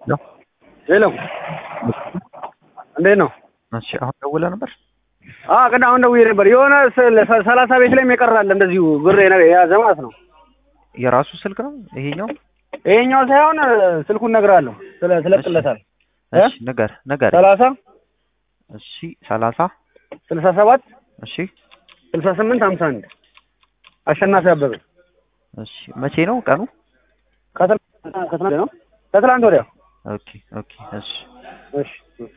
ሄሎ እንዴት ነው? እሺ አሁን ደውለህ ነበር? አዎ ቅድም አሁን ደውዬ ነበር። የሆነ ሰ- ሰላሳ ቤት ላይም የቀራል እንደዚሁ ብር የነ- የያዘ ማለት ነው። የራሱ ስልክ ነው ይሄኛው? ይሄኛው ሳይሆን ስልኩን እነግርሃለሁ። ስለ ስለቅለታል እ? እሺ ንገር ንገር። ሰላሳ እሺ ሰላሳ ስልሳ ሰባት እሺ ስልሳ ስምንት ሀምሳ አንድ አሸናፊ አበበ እሺ መቼ ነው ቀኑ? ከትላ- ከትላንት ነው ከትላንት ወዲያ። ኦኬ ኦኬ እሺ እሺ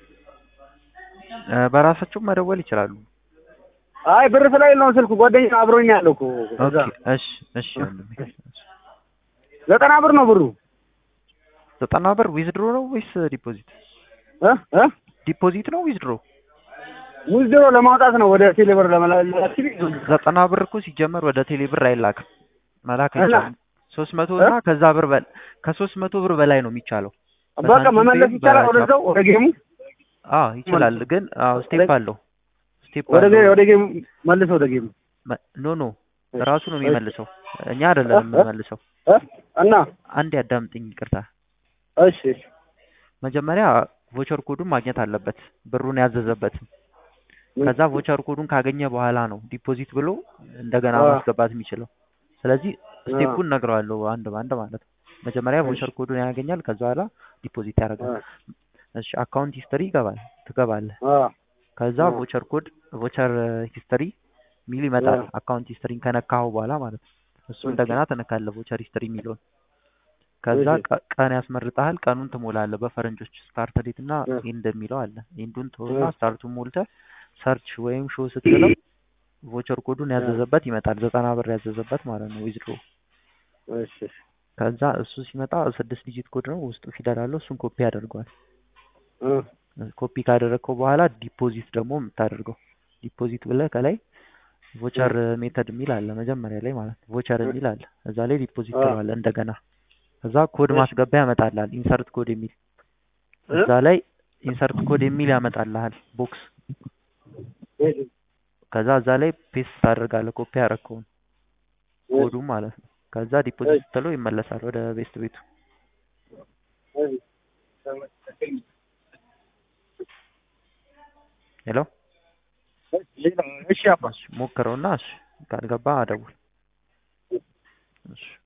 እ፣ በራሳቸው መደወል ይችላሉ። አይ ብር ስላይል ነው ስልኩ ጓደኛ አብሮኝ ነው ያለው እኮ እዛ። ኦኬ እሺ እሺ ወንድሜ እሺ። ዘጠና ብር ነው ብሩ ዘጠና ብር ዊዝድሮ ነው ወይስ ዲፖዚት? እ እ ዲፖዚት ነው ዊዝድሮ? ውዝድሮ ለማውጣት ነው ወደ ቴሌብር ለመላክ ዘጠና ብር እኮ ሲጀመር ወደ ቴሌ ብር አይላክም። መላክ እና? አይቻልም። ሶስት መቶ እና ከዛ ብር በል ከሶስት መቶ ብር በላይ ነው የሚቻለው። በቃ መመለስ ይቻላል ወደዛው ወደ ጌሙ አዎ ይችላል፣ ግን አዎ ስቴፕ አለው። ስቴፕ ወደ ጌ- አለው። ወደ ጌሙ መልስ ወደ ጌሙ መ- ኖ ኖ ራሱ ነው የሚመልሰው፣ እኛ አይደለም የምንመልሰው። እ? እና አንድ ያዳምጥኝ፣ ይቅርታ። እሺ እሺ መጀመሪያ ቮቸር ኮዱን ማግኘት አለበት፣ ብሩን ያዘዘበትን። ከዛ ቮቸር ኮዱን ካገኘ በኋላ ነው ዲፖዚት ብሎ እንደገና አዎ። ማስገባት የሚችለው። ስለዚህ ስቴፑን ነግረዋለሁ አንድ በአንድ ማለት ነው። መጀመሪያ ቮቸር ኮዱን ያገኛል፣ ከዛ በኋላ ዲፖዚት ያደርጋል። እሺ አካውንት ሂስትሪ ይገባል ትገባለህ። አ ከዛ አዎ። ቮቸር ኮድ ቮቸር ሂስትሪ ሚል ይመጣል። አዎ። አካውንት ሂስትሪን ከነካኸው በኋላ ማለት ነው። እሱ ኦኬ። እንደገና ትነካለህ ቮቸር ሂስትሪ የሚለውን። ከዛ እሺ። ቀ- ቀን ያስመርጠሃል። ቀኑን ትሞላለህ በፈረንጆች ስታርት ዴት እና እ። ኤንድ የሚለው አለ። ኤንዱን ትሆና እ። ስታርቱን ሞልተህ ሰርች ወይም ሾው ስትለው ቮቸር ኮዱን ያዘዘበት ይመጣል። ዘጠና ብር ያዘዘበት ማለት ነው ዊዝድሮ። እሺ እሺ ከዛ እሱ ሲመጣ ስድስት ዲጂት ኮድ ነው ውስጡ ፊደል አለው። እሱን ኮፒ ያደርገዋል። እ ኮፒ ካደረግከው በኋላ ዲፖዚት ደግሞ የምታደርገው ዲፖዚት ብለህ ከላይ ቮቸር ሜተድ የሚል አለ መጀመሪያ ላይ ማለት ነው። ቮቸር የሚል አለ እዛ ላይ ዲፖዚት አ። ትለዋለህ እንደገና። እዛ ኮድ እሺ። ማስገቢያ ያመጣልሃል። ኢንሰርት ኮድ የሚል እ? እዛ ላይ ኢንሰርት ኮድ የሚል ያመጣልሃል ቦክስ። እሺ ከዛ እዛ ላይ ፔስት ታደርጋለህ ኮፒ ያደረግከውን ኮዱ ማለት ነው። ከዛ ዲፖዚት ስትለው ይመለሳል ወደ ቤስት ቤቱ። ሄሎ እሺ አባ ሞክረውና እሺ ካልገባ አደውል። እሺ